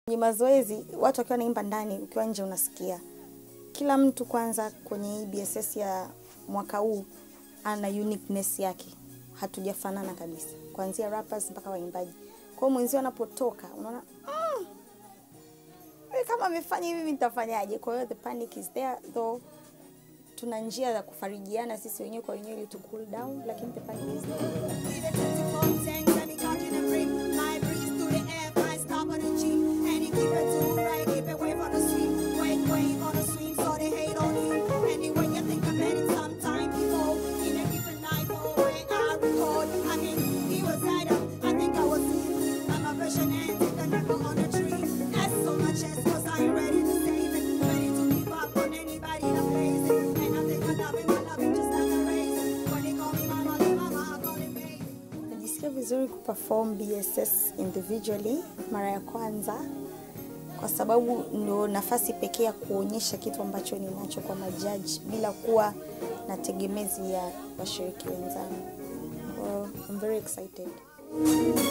Kwenye mazoezi watu wakiwa naimba ndani, ukiwa nje unasikia. Kila mtu kwanza kwenye hii BSS ya mwaka huu ana uniqueness yake, hatujafanana kabisa, kuanzia rappers mpaka waimbaji. Kwa hiyo mwenzio anapotoka unaona mm, "Wewe kama amefanya hivi mimi nitafanyaje? Kwa hiyo the panic is there though tuna njia za kufarijiana sisi wenyewe kwa wenyewe ili tu cool down, lakini the panic is there. Najisikia vizuri kuperform BSS individually mara ya kwanza, kwa sababu ndio nafasi pekee ya kuonyesha kitu ambacho ninacho kwa majaji bila kuwa na tegemezi ya washiriki wenzangu. Kwa hiyo I'm very excited.